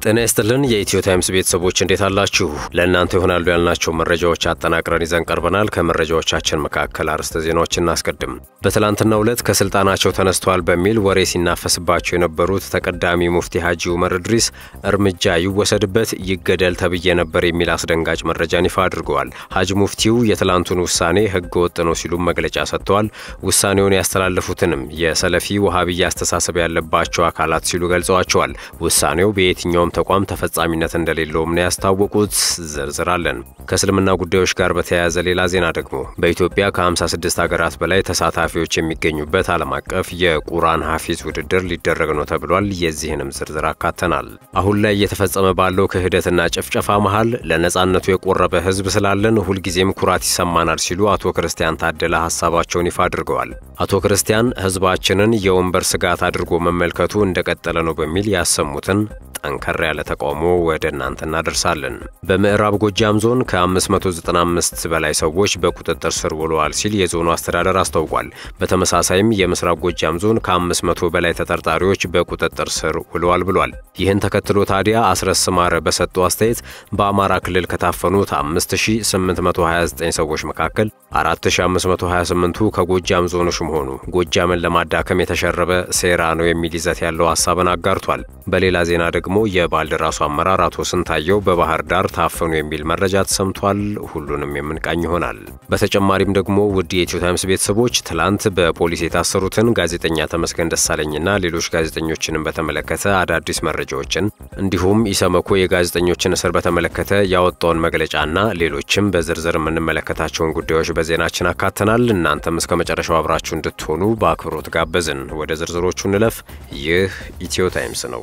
ጤና ይስጥልን የኢትዮ ታይምስ ቤተሰቦች እንዴት አላችሁ? ለእናንተ ይሆናሉ ያልናቸው መረጃዎች አጠናቅረን ይዘን ቀርበናል። ከመረጃዎቻችን መካከል አርዕስተ ዜናዎች እናስቀድም። በትላንትናው ዕለት ከስልጣናቸው ተነስተዋል በሚል ወሬ ሲናፈስባቸው የነበሩት ተቀዳሚ ሙፍቲ ሀጂ ኡመር እድሪስ እርምጃ ይወሰድበት፣ ይገደል ተብዬ ነበር የሚል አስደንጋጭ መረጃን ይፋ አድርገዋል። ሀጂ ሙፍቲው የትላንቱን ውሳኔ ህገ ወጥ ነው ሲሉም መግለጫ ሰጥተዋል። ውሳኔውን ያስተላለፉትንም የሰለፊ ወሃብያ አስተሳሰብ ያለባቸው አካላት ሲሉ ገልጸዋቸዋል። ውሳኔው በየትኛውም ተቋም ተፈጻሚነት እንደሌለውም ነው ያስታወቁት። ዝርዝራለን። ከእስልምና ጉዳዮች ጋር በተያያዘ ሌላ ዜና ደግሞ በኢትዮጵያ ከ56 ሀገራት በላይ ተሳታፊዎች የሚገኙበት ዓለም አቀፍ የቁርአን ሐፊዝ ውድድር ሊደረግ ነው ተብሏል። የዚህንም ዝርዝር አካተናል። አሁን ላይ እየተፈጸመ ባለው ክህደትና ጭፍጨፋ መሃል ለነጻነቱ የቆረበ ህዝብ ስላለን ሁልጊዜም ኩራት ይሰማናል ሲሉ አቶ ክርስቲያን ታደለ ሀሳባቸውን ይፋ አድርገዋል። አቶ ክርስቲያን ህዝባችንን የወንበር ስጋት አድርጎ መመልከቱ እንደቀጠለ ነው በሚል ያሰሙትን ጠንከር ያለ ተቃውሞ ወደ እናንተ እናደርሳለን። በምዕራብ ጎጃም ዞን ከ595 በላይ ሰዎች በቁጥጥር ስር ውለዋል ሲል የዞኑ አስተዳደር አስታውቋል። በተመሳሳይም የምስራቅ ጎጃም ዞን ከ500 በላይ ተጠርጣሪዎች በቁጥጥር ስር ውለዋል ብሏል። ይህን ተከትሎ ታዲያ አስረስ ማረ በሰጡ አስተያየት በአማራ ክልል ከታፈኑት 5829 ሰዎች መካከል 4528ቱ ከጎጃም ዞኖች መሆኑ ጎጃምን ለማዳከም የተሸረበ ሴራ ነው የሚል ይዘት ያለው ሀሳብን አጋርቷል። በሌላ ዜና ደግሞ የባልደራሱ አመራር አቶ ስንታየው በባህር ዳር ታፈኑ የሚል መረጃ ተሰምቷል። ሁሉንም የምንቃኝ ይሆናል። በተጨማሪም ደግሞ ውድ የኢትዮ ታይምስ ቤተሰቦች ትላንት በፖሊስ የታሰሩትን ጋዜጠኛ ተመስገን ደሳለኝና ሌሎች ጋዜጠኞችንም በተመለከተ አዳዲስ መረጃዎችን እንዲሁም ኢሰመኮ የጋዜጠኞችን እስር በተመለከተ ያወጣውን መግለጫና ሌሎችም በዝርዝር የምንመለከታቸውን ጉዳዮች በዜናችን አካተናል። እናንተም እስከ መጨረሻው አብራችሁ እንድትሆኑ በአክብሮት ጋበዝን። ወደ ዝርዝሮቹ እንለፍ። ይህ ኢትዮ ታይምስ ነው።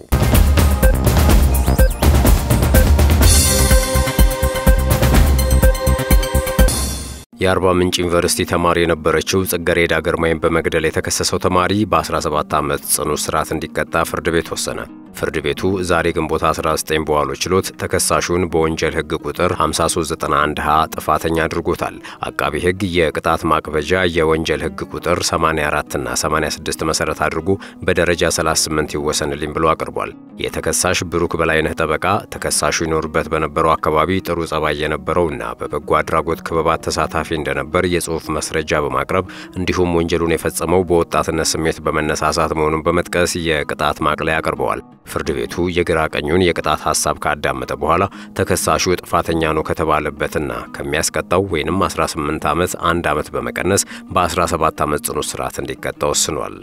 የአርባ ምንጭ ዩኒቨርሲቲ ተማሪ የነበረችው ጽጌረዳ ግርማይን በመግደል የተከሰሰው ተማሪ በ17 ዓመት ጽኑ እስራት እንዲቀጣ ፍርድ ቤት ወሰነ። ፍርድ ቤቱ ዛሬ ግንቦት 19 በዋለው ችሎት ተከሳሹን በወንጀል ሕግ ቁጥር 5391 ሀ ጥፋተኛ አድርጎታል። አቃቢ ሕግ የቅጣት ማቅበጃ የወንጀል ሕግ ቁጥር 84 እና 86 መሰረት አድርጎ በደረጃ 38 ይወሰንልኝ ብሎ አቅርቧል። የተከሳሽ ብሩክ በላይነህ ጠበቃ ተከሳሹ ይኖርበት በነበረው አካባቢ ጥሩ ጸባይ የነበረውና በበጎ አድራጎት ክበባት ተሳታፊ እንደነበር የጽሑፍ መስረጃ በማቅረብ እንዲሁም ወንጀሉን የፈጸመው በወጣትነት ስሜት በመነሳሳት መሆኑን በመጥቀስ የቅጣት ማቅለያ አቅርበዋል። ፍርድ ቤቱ የግራ ቀኙን የቅጣት ሐሳብ ካዳመጠ በኋላ ተከሳሹ ጥፋተኛ ነው ከተባለበትና ከሚያስቀጣው ወይንም 18 ዓመት አንድ ዓመት በመቀነስ በ17 ዓመት ጽኑ እስራት እንዲቀጣ ወስኗል።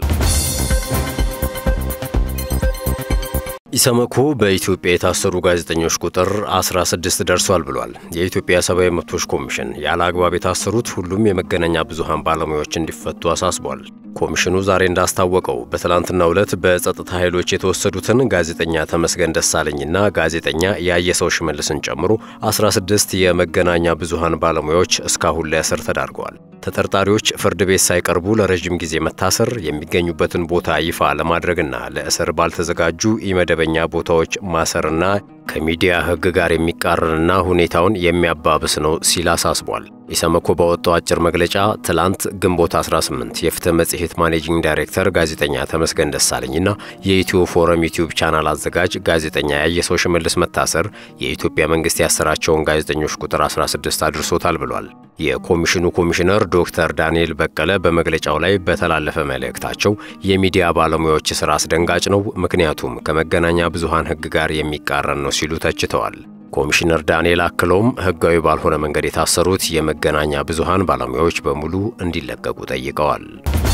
ኢሰመኮ በኢትዮጵያ የታሰሩ ጋዜጠኞች ቁጥር 16 ደርሷል ብሏል። የኢትዮጵያ ሰብአዊ መብቶች ኮሚሽን ያለ አግባብ የታሰሩት ሁሉም የመገናኛ ብዙሃን ባለሙያዎች እንዲፈቱ አሳስቧል። ኮሚሽኑ ዛሬ እንዳስታወቀው በትላንትናው ዕለት በጸጥታ ኃይሎች የተወሰዱትን ጋዜጠኛ ተመስገን ደሳለኝና ጋዜጠኛ ያየሰው ሽመልስን ጨምሮ 16 የመገናኛ ብዙሃን ባለሙያዎች እስካሁን ለእስር ተዳርገዋል። ተጠርጣሪዎች ፍርድ ቤት ሳይቀርቡ ለረዥም ጊዜ መታሰር፣ የሚገኙበትን ቦታ ይፋ ለማድረግና ለእስር ባልተዘጋጁ ኢመደበኛ ቦታዎች ማሰርና ከሚዲያ ሕግ ጋር የሚቃረንና ሁኔታውን የሚያባብስ ነው ሲል አሳስቧል። ኢሰመኮ ባወጣው አጭር መግለጫ ትላንት ግንቦት 18 የፍትህ መጽሔት ማኔጂንግ ዳይሬክተር ጋዜጠኛ ተመስገን ደሳለኝና የኢትዮ ፎረም ዩቲዩብ ቻናል አዘጋጅ ጋዜጠኛ ያየሰው ሽመልስ መታሰር የኢትዮጵያ መንግስት ያሰራቸውን ጋዜጠኞች ቁጥር 16 አድርሶታል ብሏል። የኮሚሽኑ ኮሚሽነር ዶክተር ዳንኤል በቀለ በመግለጫው ላይ በተላለፈ መልእክታቸው የሚዲያ ባለሙያዎች ስራ አስደንጋጭ ነው፣ ምክንያቱም ከመገናኛ ብዙሃን ሕግ ጋር የሚቃረን ነው ሲሉ ተችተዋል። ኮሚሽነር ዳንኤል አክለውም ህጋዊ ባልሆነ መንገድ የታሰሩት የመገናኛ ብዙሃን ባለሙያዎች በሙሉ እንዲለቀቁ ጠይቀዋል።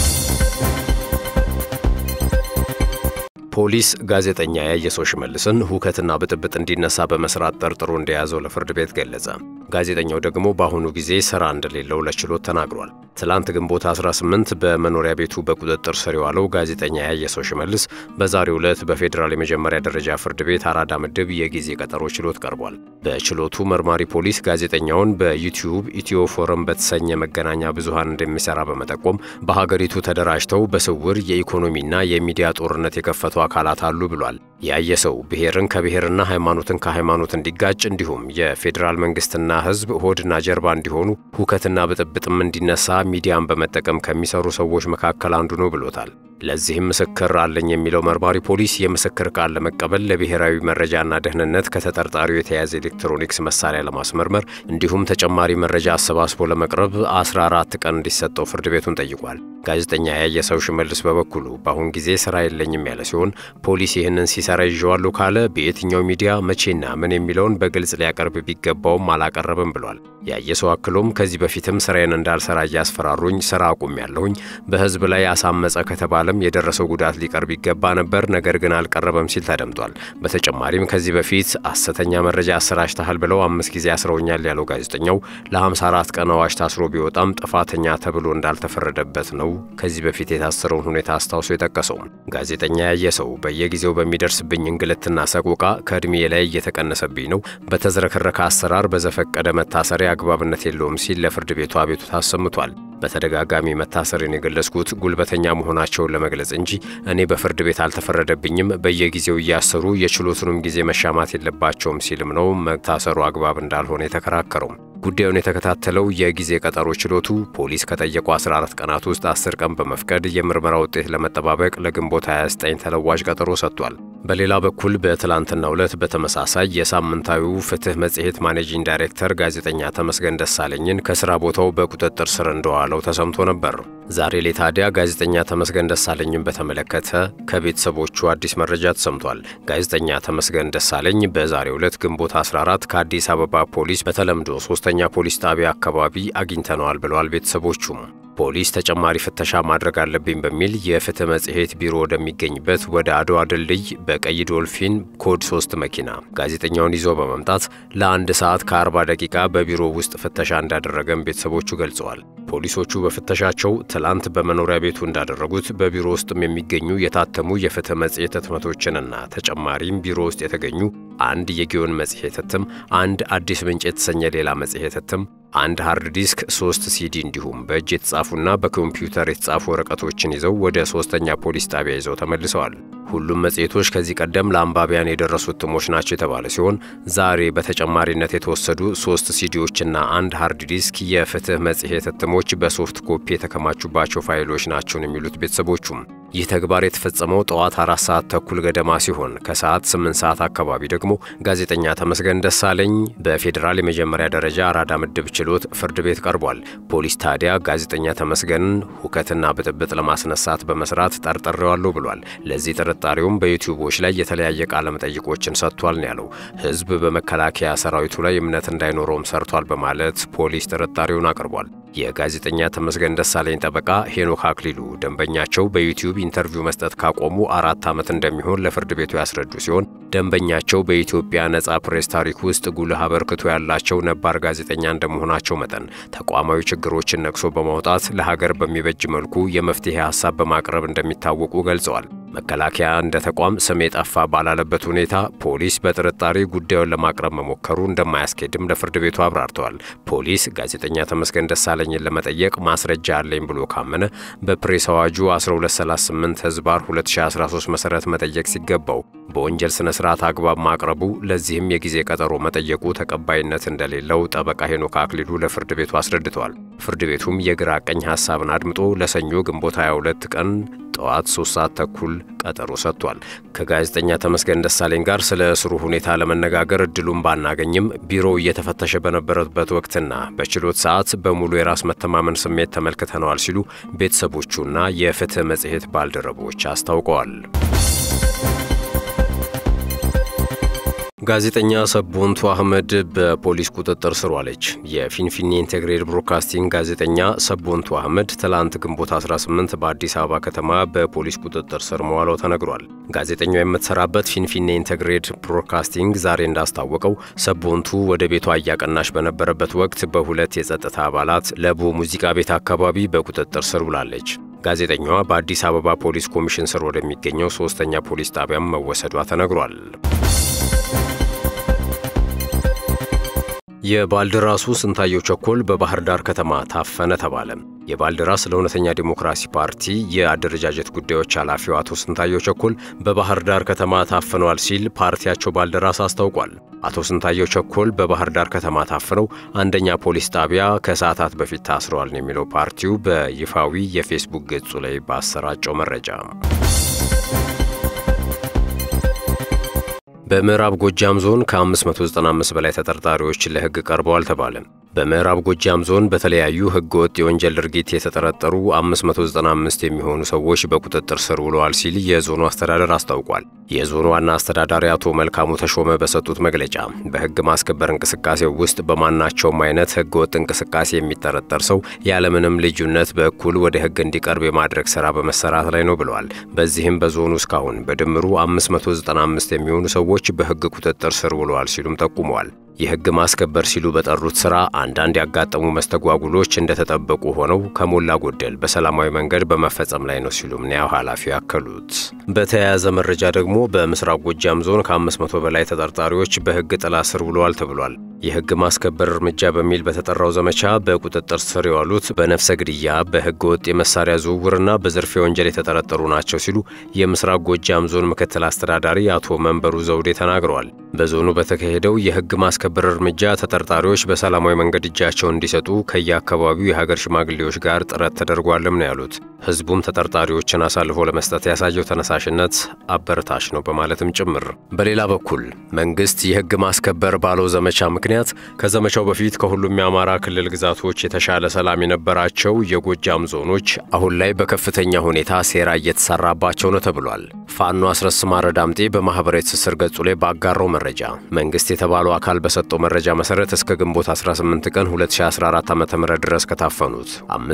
ፖሊስ ጋዜጠኛ ያየሰው ሽመልስን ሁከትና ብጥብጥ እንዲነሳ በመስራት ጠርጥሮ እንደያዘው ለፍርድ ቤት ገለጸ። ጋዜጠኛው ደግሞ በአሁኑ ጊዜ ስራ እንደሌለው ለችሎት ተናግሯል። ትላንት ግንቦት 18 በመኖሪያ ቤቱ በቁጥጥር ስር የዋለው ጋዜጠኛ ያየሰው ሽመልስ በዛሬው ዕለት በፌዴራል የመጀመሪያ ደረጃ ፍርድ ቤት አራዳ ምድብ የጊዜ ቀጠሮ ችሎት ቀርቧል። በችሎቱ መርማሪ ፖሊስ ጋዜጠኛውን በዩቲዩብ ኢትዮ ፎረም በተሰኘ መገናኛ ብዙሃን እንደሚሰራ በመጠቆም በሀገሪቱ ተደራጅተው በስውር የኢኮኖሚና የሚዲያ ጦርነት የከፈቱ አካላት አሉ ብሏል። ያየ ሰው ብሔርን ከብሔርና ሃይማኖትን ከሃይማኖት እንዲጋጭ እንዲሁም የፌዴራል መንግስትና ህዝብ ሆድና ጀርባ እንዲሆኑ ሁከትና ብጥብጥም እንዲነሳ ሚዲያን በመጠቀም ከሚሰሩ ሰዎች መካከል አንዱ ነው ብሎታል። ለዚህም ምስክር አለኝ የሚለው መርማሪ ፖሊስ የምስክር ቃል ለመቀበል ለብሔራዊ መረጃና ደህንነት ከተጠርጣሪው የተያዘ ኤሌክትሮኒክስ መሳሪያ ለማስመርመር እንዲሁም ተጨማሪ መረጃ አሰባስቦ ለመቅረብ 14 ቀን እንዲሰጠው ፍርድ ቤቱን ጠይቋል። ጋዜጠኛ ያየ ሰው ሽመልስ በበኩሉ በአሁን ጊዜ ስራ የለኝም ያለ ሲሆን ፖሊስ ይህንን ሲሰራ ይዤዋለሁ ካለ በየትኛው ሚዲያ መቼና ምን የሚለውን በግልጽ ሊያቀርብ ቢገባውም አላቀረብም ብሏል። ያየ ሰው አክሎም ከዚህ በፊትም ስራዬን እንዳልሰራ እያስፈራሩኝ ስራ አቁም ያለሁኝ በህዝብ ላይ አሳመፀ ከተባለም የደረሰው ጉዳት ሊቀርብ ይገባ ነበር፣ ነገር ግን አልቀረበም ሲል ተደምጧል። በተጨማሪም ከዚህ በፊት ሐሰተኛ መረጃ አሰራጭተሃል ብለው አምስት ጊዜ አስረውኛል ያለው ጋዜጠኛው ለ54 ቀን አዋጅ ታስሮ ቢወጣም ጥፋተኛ ተብሎ እንዳልተፈረደበት ነው ከዚህ በፊት የታሰረውን ሁኔታ አስታውሶ የጠቀሰው ጋዜጠኛ ያየ ሰው በየጊዜው በሚደርስብኝ እንግልትና ሰቆቃ ከዕድሜ ላይ እየተቀነሰብኝ ነው፣ በተዝረከረከ አሰራር በዘፈቀደ መታሰሪያ አግባብነት የለውም ሲል ለፍርድ ቤቱ አቤቱታ አሰምቷል። በተደጋጋሚ መታሰርን የገለጽኩት ጉልበተኛ መሆናቸውን ለመግለጽ እንጂ እኔ በፍርድ ቤት አልተፈረደብኝም፣ በየጊዜው እያሰሩ የችሎቱንም ጊዜ መሻማት የለባቸውም ሲልም ነው መታሰሩ አግባብ እንዳልሆነ የተከራከረው። ጉዳዩን የተከታተለው የጊዜ ቀጠሮ ችሎቱ ፖሊስ ከጠየቁ 14 ቀናት ውስጥ 10 ቀን በመፍቀድ የምርመራ ውጤት ለመጠባበቅ ለግንቦት 29 ተለዋጭ ቀጠሮ ሰጥቷል። በሌላ በኩል በትላንትናው ዕለት በተመሳሳይ የሳምንታዊው ፍትህ መጽሔት ማኔጂንግ ዳይሬክተር ጋዜጠኛ ተመስገን ደሳለኝን ከስራ ቦታው በቁጥጥር ስር እንደዋለው ተሰምቶ ነበር። ዛሬ ላይ ታዲያ ጋዜጠኛ ተመስገን ደሳለኝን በተመለከተ ከቤተሰቦቹ አዲስ መረጃ ተሰምቷል። ጋዜጠኛ ተመስገን ደሳለኝ በዛሬው ዕለት ግንቦት 14 ከአዲስ አበባ ፖሊስ በተለምዶ ሶስተኛ ፖሊስ ጣቢያ አካባቢ አግኝተነዋል ብለዋል ቤተሰቦቹም። ፖሊስ ተጨማሪ ፍተሻ ማድረግ አለብኝ በሚል የፍትህ መጽሔት ቢሮ ወደሚገኝበት ወደ አድዋ ድልድይ በቀይ ዶልፊን ኮድ 3 መኪና ጋዜጠኛውን ይዞ በመምጣት ለአንድ ሰዓት ከ40 ደቂቃ በቢሮ ውስጥ ፍተሻ እንዳደረገም ቤተሰቦቹ ገልጸዋል። ፖሊሶቹ በፍተሻቸው ትላንት በመኖሪያ ቤቱ እንዳደረጉት በቢሮ ውስጥም የሚገኙ የታተሙ የፍትህ መጽሔት ህትመቶችንና ተጨማሪም ቢሮ ውስጥ የተገኙ አንድ የጊዮን መጽሔት ህትም፣ አንድ አዲስ ምንጭ የተሰኘ ሌላ መጽሔት ህትም አንድ ሃርድ ዲስክ፣ ሶስት ሲዲ እንዲሁም በእጅ የተጻፉና በኮምፒውተር የተጻፉ ወረቀቶችን ይዘው ወደ ሶስተኛ ፖሊስ ጣቢያ ይዘው ተመልሰዋል። ሁሉም መጽሔቶች ከዚህ ቀደም ለአንባቢያን የደረሱ እትሞች ናቸው የተባለ ሲሆን ዛሬ በተጨማሪነት የተወሰዱ ሶስት ሲዲዎችና አንድ ሃርድ ዲስክ የፍትህ መጽሔት እትሞች በሶፍት ኮፒ የተከማቹባቸው ፋይሎች ናቸውን የሚሉት ቤተሰቦቹም ይህ ተግባር የተፈጸመው ጠዋት አራት ሰዓት ተኩል ገደማ ሲሆን ከሰዓት ስምንት ሰዓት አካባቢ ደግሞ ጋዜጠኛ ተመስገን ደሳለኝ በፌዴራል የመጀመሪያ ደረጃ አራዳ ምድብ ችሎት ፍርድ ቤት ቀርቧል። ፖሊስ ታዲያ ጋዜጠኛ ተመስገንን ሁከትና ብጥብጥ ለማስነሳት በመስራት ጠርጥሬዋለሁ ብሏል። ለዚህ ጥርጣሬውም በዩቲዩቦች ላይ የተለያየ ቃለ መጠይቆችን ሰጥቷል ነው ያለው። ህዝብ በመከላከያ ሰራዊቱ ላይ እምነት እንዳይኖረውም ሰርቷል በማለት ፖሊስ ጥርጣሬውን አቅርቧል። የጋዜጠኛ ተመስገን ደሳለኝ ጠበቃ ሄኖክ አክሊሉ ደንበኛቸው በዩቲዩብ ኢንተርቪው መስጠት ካቆሙ አራት ዓመት እንደሚሆን ለፍርድ ቤቱ ያስረዱ ሲሆን ደንበኛቸው በኢትዮጵያ ነጻ ፕሬስ ታሪክ ውስጥ ጉልህ አበርክቶ ያላቸው ነባር ጋዜጠኛ እንደመሆናቸው መጠን ተቋማዊ ችግሮችን ነቅሶ በማውጣት ለሀገር በሚበጅ መልኩ የመፍትሄ ሀሳብ በማቅረብ እንደሚታወቁ ገልጸዋል። መከላከያ እንደ ተቋም ስም የጠፋ ባላለበት ሁኔታ ፖሊስ በጥርጣሬ ጉዳዩን ለማቅረብ መሞከሩ እንደማያስኬድም ለፍርድ ቤቱ አብራርተዋል። ፖሊስ ጋዜጠኛ ተመስገን ደሳለኝን ለመጠየቅ ማስረጃ አለኝ ብሎ ካመነ በፕሬስ አዋጁ 1238 ህዝባር 2013 መሠረት መጠየቅ ሲገባው በወንጀል ሥነ ሥርዓት አግባብ ማቅረቡ ለዚህም የጊዜ ቀጠሮ መጠየቁ ተቀባይነት እንደሌለው ጠበቃ ሄኖክ አክሊሉ ለፍርድ ቤቱ አስረድተዋል። ፍርድ ቤቱም የግራ ቀኝ ሐሳብን አድምጦ ለሰኞ ግንቦት 22 ቀን ጠዋት 3 ሰዓት ተኩል ቀጠሮ ሰጥቷል። ከጋዜጠኛ ተመስገን ደሳለኝ ጋር ስለ እስሩ ሁኔታ ለመነጋገር እድሉን ባናገኝም ቢሮው እየተፈተሸ በነበረበት ወቅትና በችሎት ሰዓት በሙሉ የራስ መተማመን ስሜት ተመልክተነዋል ሲሉ ቤተሰቦቹና የፍትህ መጽሔት ባልደረቦች አስታውቀዋል። ጋዜጠኛ ሰቦንቱ አህመድ በፖሊስ ቁጥጥር ስር ዋለች። የፊንፊኔ ኢንቴግሬድ ብሮድካስቲንግ ጋዜጠኛ ሰቦንቱ አህመድ ትላንት ግንቦት 18 በአዲስ አበባ ከተማ በፖሊስ ቁጥጥር ስር መዋለው ተነግሯል። ጋዜጠኛው የምትሰራበት ፊንፊኔ ኢንቴግሬድ ብሮድካስቲንግ ዛሬ እንዳስታወቀው ሰቦንቱ ወደ ቤቷ እያቀናሽ በነበረበት ወቅት በሁለት የጸጥታ አባላት ለቡ ሙዚቃ ቤት አካባቢ በቁጥጥር ስር ውላለች። ጋዜጠኛዋ በአዲስ አበባ ፖሊስ ኮሚሽን ስር ወደሚገኘው ሶስተኛ ፖሊስ ጣቢያም መወሰዷ ተነግሯል። የባልደራሱ ስንታየው ቸኮል በባህር ዳር ከተማ ታፈነ ተባለ። የባልደራስ ለእውነተኛ ዲሞክራሲ ፓርቲ የአደረጃጀት ጉዳዮች ኃላፊው አቶ ስንታየው ቸኮል በባህር ዳር ከተማ ታፍነዋል ሲል ፓርቲያቸው ባልደራስ አስታውቋል። አቶ ስንታየው ቸኮል በባህር ዳር ከተማ ታፍነው አንደኛ ፖሊስ ጣቢያ ከሰዓታት በፊት ታስረዋል ነው የሚለው ፓርቲው በይፋዊ የፌስቡክ ገጹ ላይ ባሰራጨው መረጃ። በምዕራብ ጎጃም ዞን ከ595 በላይ ተጠርጣሪዎች ለሕግ ቀርበዋል ተባለ። በምዕራብ ጎጃም ዞን በተለያዩ ሕገወጥ የወንጀል ድርጊት የተጠረጠሩ 595 የሚሆኑ ሰዎች በቁጥጥር ስር ውለዋል ሲል የዞኑ አስተዳደር አስታውቋል። የዞኑ ዋና አስተዳዳሪ አቶ መልካሙ ተሾመ በሰጡት መግለጫ በሕግ ማስከበር እንቅስቃሴው ውስጥ በማናቸውም አይነት ሕገወጥ እንቅስቃሴ የሚጠረጠር ሰው ያለምንም ልዩነት በእኩል ወደ ሕግ እንዲቀርብ የማድረግ ሥራ በመሰራት ላይ ነው ብለዋል። በዚህም በዞኑ እስካሁን በድምሩ 595 የሚሆኑ ሰዎች በሕግ ቁጥጥር ስር ውለዋል ሲሉም ጠቁመዋል። የሕግ ማስከበር ሲሉ በጠሩት ሥራ አንዳንድ ያጋጠሙ መስተጓጉሎች እንደተጠበቁ ሆነው ከሞላ ጎደል በሰላማዊ መንገድ በመፈጸም ላይ ነው ሲሉም ነው ኃላፊው ያከሉት። በተያያዘ መረጃ ደግሞ በምስራቅ ጎጃም ዞን ከ500 በላይ ተጠርጣሪዎች በሕግ ጥላ ስር ውለዋል ተብሏል። የሕግ ማስከበር እርምጃ በሚል በተጠራው ዘመቻ በቁጥጥር ስር የዋሉት በነፍሰ ግድያ፣ በሕገ ወጥ የመሳሪያ ዝውውርና በዝርፊያ ወንጀል የተጠረጠሩ ናቸው ሲሉ የምስራቅ ጎጃም ዞን ምክትል አስተዳዳሪ አቶ መንበሩ ዘውዴ ተናግረዋል። በዞኑ በተካሄደው የሕግ ማስከበር እርምጃ ተጠርጣሪዎች በሰላማዊ መንገድ እጃቸውን እንዲሰጡ ከየአካባቢው የሀገር ሽማግሌዎች ጋር ጥረት ተደርጓልም ነው ያሉት። ሕዝቡም ተጠርጣሪዎችን አሳልፎ ለመስጠት ያሳየው ተነሳሽነት አበረታች ነው በማለትም ጭምር። በሌላ በኩል መንግስት የሕግ ማስከበር ባለው ዘመቻ ምክንያት ከዘመቻው በፊት ከሁሉም የአማራ ክልል ግዛቶች የተሻለ ሰላም የነበራቸው የጎጃም ዞኖች አሁን ላይ በከፍተኛ ሁኔታ ሴራ እየተሰራባቸው ነው ተብሏል። ፋኖ አስረስ ማረ ዳምጤ በማኅበራዊ ትስስር ገጹ ላይ ባጋራው መረጃ መንግስት የተባለው አካል በሰጠው መረጃ መሠረት እስከ ግንቦት 18 ቀን 2014 ዓ ም ድረስ ከታፈኑት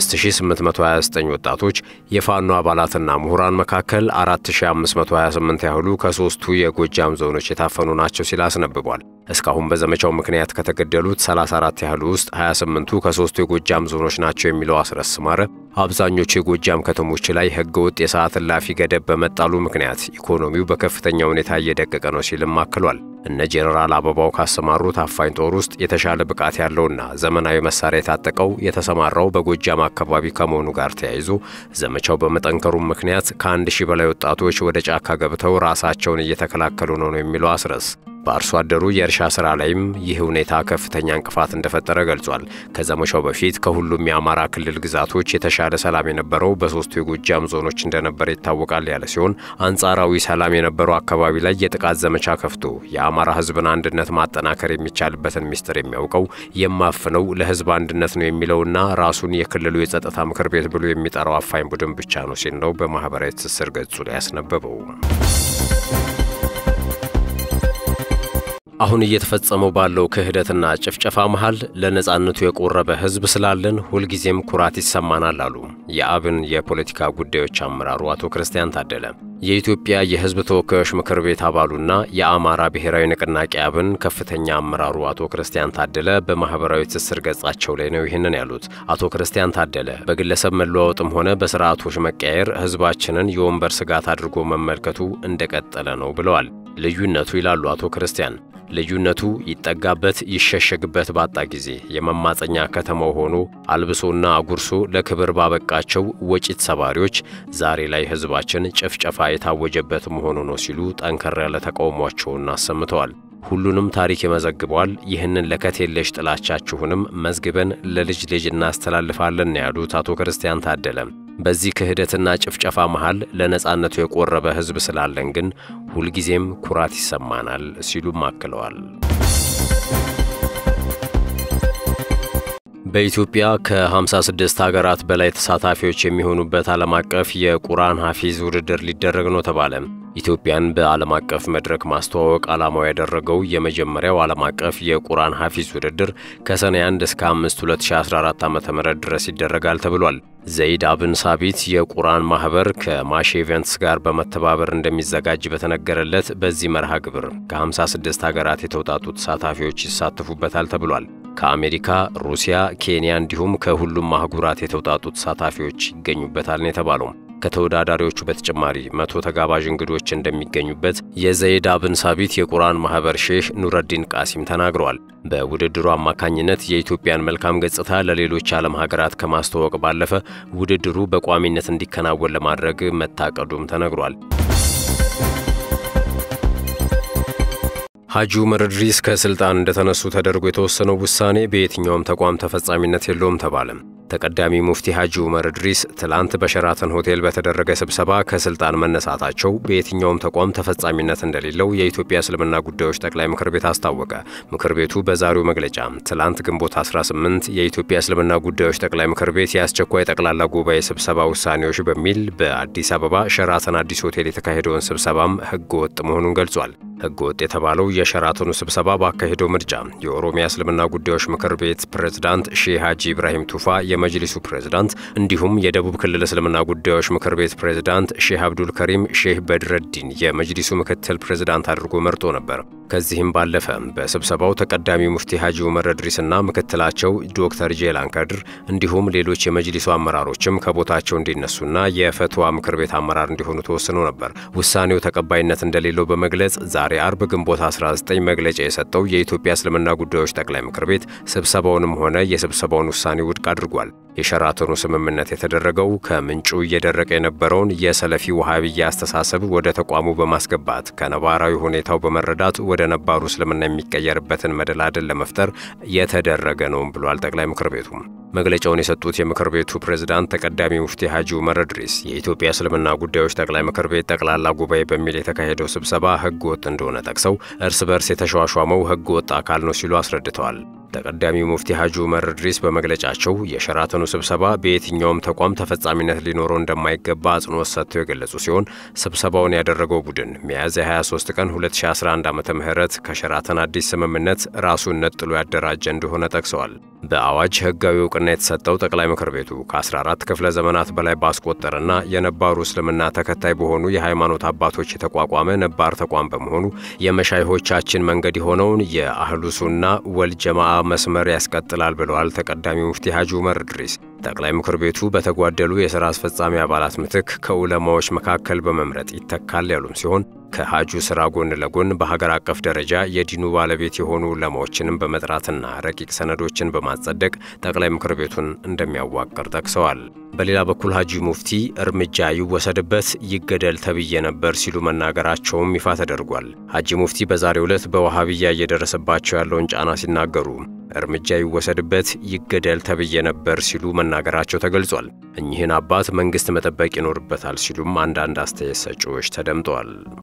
5829 ወጣቶች የፋኖ አባላትና ምሁራን መካከል 4528 ያህሉ ከሦስቱ የጎጃም ዞኖች የታፈኑ ናቸው ሲል አስነብቧል። እስካሁን በዘመቻው ምክንያት ከተገደሉት 34 ያህሉ ውስጥ 28ቱ ከሦስቱ የጎጃም ዞኖች ናቸው የሚለው አስረስ ማረ አብዛኞቹ የጎጃም ከተሞች ላይ ሕገ ወጥ የሰዓት እላፊ ገደብ በመጣሉ ምክንያት ኢኮኖሚው በከፍተኛ ሁኔታ እየደቀቀ ነው ሲልም አክሏል። እነ ጄኔራል አበባው ካሰማሩት አፋኝ ጦር ውስጥ የተሻለ ብቃት ያለውና ዘመናዊ መሳሪያ የታጠቀው የተሰማራው በጎጃም አካባቢ ከመሆኑ ጋር ተያይዞ ዘመቻው በመጠንከሩም ምክንያት ከአንድ ሺህ በላይ ወጣቶች ወደ ጫካ ገብተው ራሳቸውን እየተከላከሉ ነው ነው የሚለው አስረስ በአርሶ አደሩ የእርሻ ሥራ ላይም ይህ ሁኔታ ከፍተኛ እንቅፋት እንደፈጠረ ገልጿል። ከዘመቻው በፊት ከሁሉም የአማራ ክልል ግዛቶች የተሻለ ሰላም የነበረው በሦስቱ የጎጃም ዞኖች እንደነበረ ይታወቃል ያለ ሲሆን አንጻራዊ ሰላም የነበረው አካባቢ ላይ የጥቃት ዘመቻ ከፍቶ የአማራ ሕዝብን አንድነት ማጠናከር የሚቻልበትን ሚስጥር የሚያውቀው የማፍነው ለሕዝብ አንድነት ነው የሚለውና ራሱን የክልሉ የጸጥታ ምክር ቤት ብሎ የሚጠራው አፋኝ ቡድን ብቻ ነው ሲል ነው በማኅበራዊ ትስስር ገጹ ላይ ያስነበበው። አሁን እየተፈጸመው ባለው ክህደትና ጭፍጨፋ መሃል ለነጻነቱ የቆረበ ሕዝብ ስላለን ሁልጊዜም ኩራት ይሰማናል አሉ የአብን የፖለቲካ ጉዳዮች አመራሩ አቶ ክርስቲያን ታደለ። የኢትዮጵያ የሕዝብ ተወካዮች ምክር ቤት አባሉና የአማራ ብሔራዊ ንቅናቄ አብን ከፍተኛ አመራሩ አቶ ክርስቲያን ታደለ በማኅበራዊ ትስስር ገጻቸው ላይ ነው ይህንን ያሉት። አቶ ክርስቲያን ታደለ በግለሰብ መለዋወጥም ሆነ በስርዓቶች መቀየር ሕዝባችንን የወንበር ስጋት አድርጎ መመልከቱ እንደቀጠለ ነው ብለዋል። ልዩነቱ ይላሉ አቶ ክርስቲያን ልዩነቱ ይጠጋበት ይሸሸግበት ባጣ ጊዜ የመማፀኛ ከተማው ሆኖ አልብሶና አጉርሶ ለክብር ባበቃቸው ወጪት ሰባሪዎች ዛሬ ላይ ሕዝባችን ጭፍጨፋ የታወጀበት መሆኑ ነው ሲሉ ጠንከር ያለ ተቃውሟቸውን አሰምተዋል። ሁሉንም ታሪክ ይመዘግበዋል። ይህንን ለከት የለሽ ጥላቻችሁንም መዝግበን ለልጅ ልጅ እናስተላልፋለን ያሉት አቶ ክርስቲያን ታደለ በዚህ ክህደትና ጭፍጨፋ መሃል ለነጻነቱ የቆረበ ሕዝብ ስላለን ግን ሁልጊዜም ኩራት ይሰማናል ሲሉም አክለዋል። በኢትዮጵያ ከ56 ሀገራት በላይ ተሳታፊዎች የሚሆኑበት ዓለም አቀፍ የቁርአን ሐፊዝ ውድድር ሊደረግ ነው ተባለ። ኢትዮጵያን በዓለም አቀፍ መድረክ ማስተዋወቅ ዓላማው ያደረገው የመጀመሪያው ዓለም አቀፍ የቁርአን ሐፊዝ ውድድር ከሰኔ 1 እስከ 5 2014 ዓ.ም ድረስ ይደረጋል ተብሏል። ዘይድ አብን ሳቢት የቁርአን ማኅበር ከማሽ ኢቨንትስ ጋር በመተባበር እንደሚዘጋጅ በተነገረለት በዚህ መርሃ ግብር ከ56 ሀገራት የተውጣጡ ተሳታፊዎች ይሳተፉበታል ተብሏል። ከአሜሪካ፣ ሩሲያ፣ ኬንያ እንዲሁም ከሁሉም አህጉራት የተውጣጡ ተሳታፊዎች ይገኙበታል ነው የተባለው። ከተወዳዳሪዎቹ በተጨማሪ መቶ ተጋባዥ እንግዶች እንደሚገኙበት የዘይድ አብን ሳቢት የቁርአን ማህበር ሼህ ኑረዲን ቃሲም ተናግረዋል። በውድድሩ አማካኝነት የኢትዮጵያን መልካም ገጽታ ለሌሎች የዓለም ሀገራት ከማስተዋወቅ ባለፈ ውድድሩ በቋሚነት እንዲከናወን ለማድረግ መታቀዱም ተነግሯል። ሐጂ ዑመር ኢድሪስ ከስልጣን እንደተነሱ ተደርጎ የተወሰነው ውሳኔ በየትኛውም ተቋም ተፈጻሚነት የለውም ተባለ። ተቀዳሚ ሙፍቲ ሐጂ ዑመር ኢድሪስ ትላንት በሸራተን ሆቴል በተደረገ ስብሰባ ከስልጣን መነሳታቸው በየትኛውም ተቋም ተፈጻሚነት እንደሌለው የኢትዮጵያ እስልምና ጉዳዮች ጠቅላይ ምክር ቤት አስታወቀ። ምክር ቤቱ በዛሬው መግለጫ ትላንት ግንቦት 18 የኢትዮጵያ እስልምና ጉዳዮች ጠቅላይ ምክር ቤት የአስቸኳይ ጠቅላላ ጉባኤ ስብሰባ ውሳኔዎች በሚል በአዲስ አበባ ሸራተን አዲስ ሆቴል የተካሄደውን ስብሰባም ሕገ ወጥ መሆኑን ገልጿል። ሕገ ወጥ የተባለው የሸራተኑ ስብሰባ ባካሄደው ምርጫ የኦሮሚያ እስልምና ጉዳዮች ምክር ቤት ፕሬዝዳንት ሼህ ሐጂ ኢብራሂም ቱፋ የመጅሊሱ ፕሬዝዳንት እንዲሁም የደቡብ ክልል እስልምና ጉዳዮች ምክር ቤት ፕሬዝዳንት ሼህ አብዱል ከሪም ሼህ በድረዲን የመጅሊሱ ምክትል ፕሬዝዳንት አድርጎ መርጦ ነበር። ከዚህም ባለፈ በስብሰባው ተቀዳሚ ሙፍቲ ሐጂ ዑመር ኢድሪስና ምክትላቸው ዶክተር ጄላን ከድር እንዲሁም ሌሎች የመጅሊሱ አመራሮችም ከቦታቸው እንዲነሱና የፈትዋ ምክር ቤት አመራር እንዲሆኑ ተወስኖ ነበር። ውሳኔው ተቀባይነት እንደሌለው በመግለጽ ዛሬ አርብ ግንቦት 19 መግለጫ የሰጠው የኢትዮጵያ እስልምና ጉዳዮች ጠቅላይ ምክር ቤት ስብሰባውንም ሆነ የስብሰባውን ውሳኔ ውድቅ አድርጓል። የሸራተኑ ስምምነት የተደረገው ከምንጩ እየደረቀ የነበረውን የሰለፊ ውሃብያ አስተሳሰብ ወደ ተቋሙ በማስገባት ከነባራዊ ሁኔታው በመረዳት ወደ ነባሩ እስልምና የሚቀየርበትን መደላደል ለመፍጠር የተደረገ ነውም ብሏል ጠቅላይ ምክር ቤቱ። መግለጫውን የሰጡት የምክር ቤቱ ፕሬዝዳንት ተቀዳሚ ሙፍቲ ሐጂ ዑመር ኢድሪስ የኢትዮጵያ እስልምና ጉዳዮች ጠቅላይ ምክር ቤት ጠቅላላ ጉባኤ በሚል የተካሄደው ስብሰባ ሕገ ወጥ እንደሆነ ጠቅሰው እርስ በርስ የተሿሿመው ሕገ ወጥ አካል ነው ሲሉ አስረድተዋል። ተቀዳሚ ሙፍቲ ሐጂ ዑመር ኢድሪስ በመግለጫቸው የሸራተኑ ስብሰባ በየትኛውም ተቋም ተፈጻሚነት ሊኖረው እንደማይገባ አጽንኦት ሰጥተው የገለጹ ሲሆን ስብሰባውን ያደረገው ቡድን ሚያዝያ 23 ቀን 2011 ዓ ም ከሸራተን አዲስ ስምምነት ራሱን ነጥሎ ያደራጀ እንደሆነ ጠቅሰዋል። በአዋጅ ሕጋዊ እውቅና የተሰጠው ጠቅላይ ምክር ቤቱ ከ14 ክፍለ ዘመናት በላይ ባስቆጠረና የነባሩ እስልምና ተከታይ በሆኑ የሃይማኖት አባቶች የተቋቋመ ነባር ተቋም በመሆኑ የመሻይሆቻችን መንገድ የሆነውን የአህሉ ሱና ወልጀማዓ መስመር ያስቀጥላል ብለዋል ተቀዳሚ ሙፍቲ ሐጂ ዑመር ኢድሪስ። ጠቅላይ ምክር ቤቱ በተጓደሉ የሥራ አስፈጻሚ አባላት ምትክ ከዑለማዎች መካከል በመምረጥ ይተካል ያሉም ሲሆን ከሐጁ ሥራ ጎን ለጎን በሀገር አቀፍ ደረጃ የዲኑ ባለቤት የሆኑ ዑለማዎችንም በመጥራትና ረቂቅ ሰነዶችን በማጸደቅ ጠቅላይ ምክር ቤቱን እንደሚያዋቅር ጠቅሰዋል። በሌላ በኩል ሐጂ ሙፍቲ እርምጃ ይወሰድበት ይገደል ተብዬ ነበር ሲሉ መናገራቸውም ይፋ ተደርጓል። ሐጂ ሙፍቲ በዛሬው ዕለት በዋሃብያ እየደረሰባቸው ያለውን ጫና ሲናገሩ እርምጃ ይወሰድበት ይገደል ተብዬ ነበር ሲሉ መናገራቸው ተገልጿል። እኚህን አባት መንግሥት መጠበቅ ይኖርበታል ሲሉም አንዳንድ አስተያየት ሰጪዎች ተደምጠዋል።